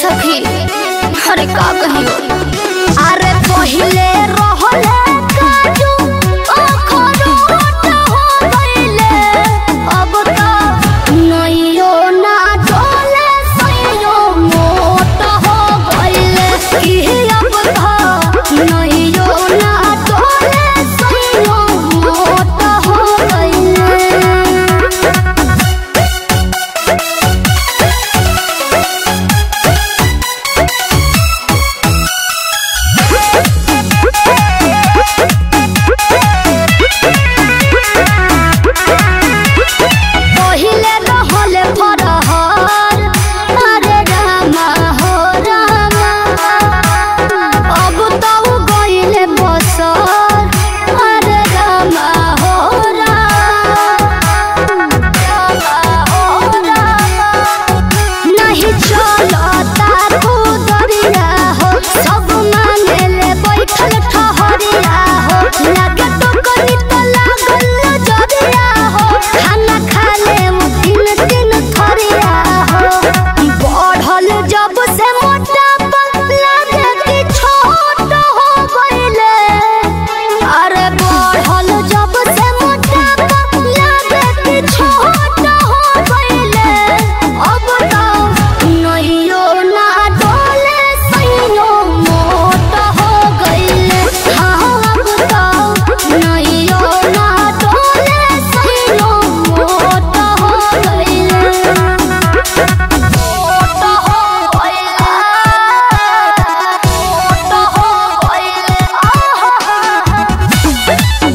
सखी अरे का कहियो अरे पहिले रहले काजू अखरोट हो गइले अब त नइयो ना डोले सइयो मोट हो गइले कि अब त नइयो ना डोले सइयो मोट हो गइले पहिले रहले फरहर अरे रामा हो रामा अब त उ गइले बसर अरे रामा हो रामा रामा हो रामा नहीं चलता खुदरिया हो सब मानेले बैठल ठहरिया हो लागे तो कनी तो लागल नजरिया हो खाना खाले उ तीन तीन थरिया हो बढ़ल जब से मोटापा लागे कि छोट हो गइले अरे बढ़ल जब से मोटापा लागे कि छोट हो गइले अब त नइयो ना डोले सइयो मोट हो गइले हाँ अब त नइयो ना डोले सइयो मोट हो गइले मोट हो गइले मोट हो गइले आहा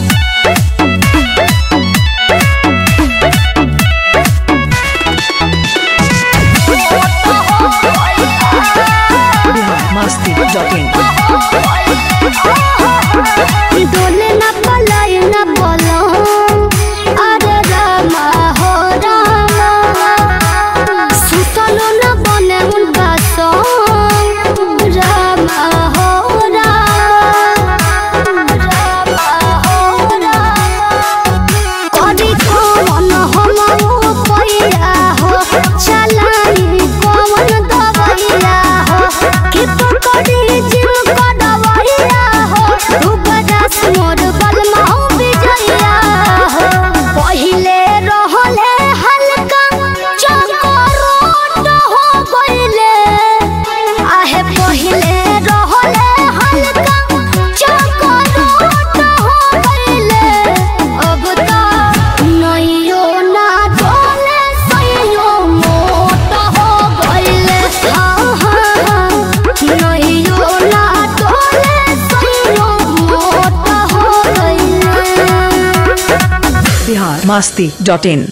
biharmasti.in डोले न पलाय न बोलो अरे रामा हो रामा सुतलो न बने उन बासो रामा हो रामा रामा हो रामा करी कौन हम पैया हो चलाई कौन दवैया हो कि पकड़ी जिम कदवैया हो तू बरस मोर बलमा विजया हो पहिले रहले हल्का चकोरोट हो गइले आहे पहिले रहले हल्का चकोरोट हो गइले अब त नइयो ना डोले सइयो मोट हो गइले हाँ हाँ हाँ नइयो ना डोले सइयो मोट हो गइले biharmasti.in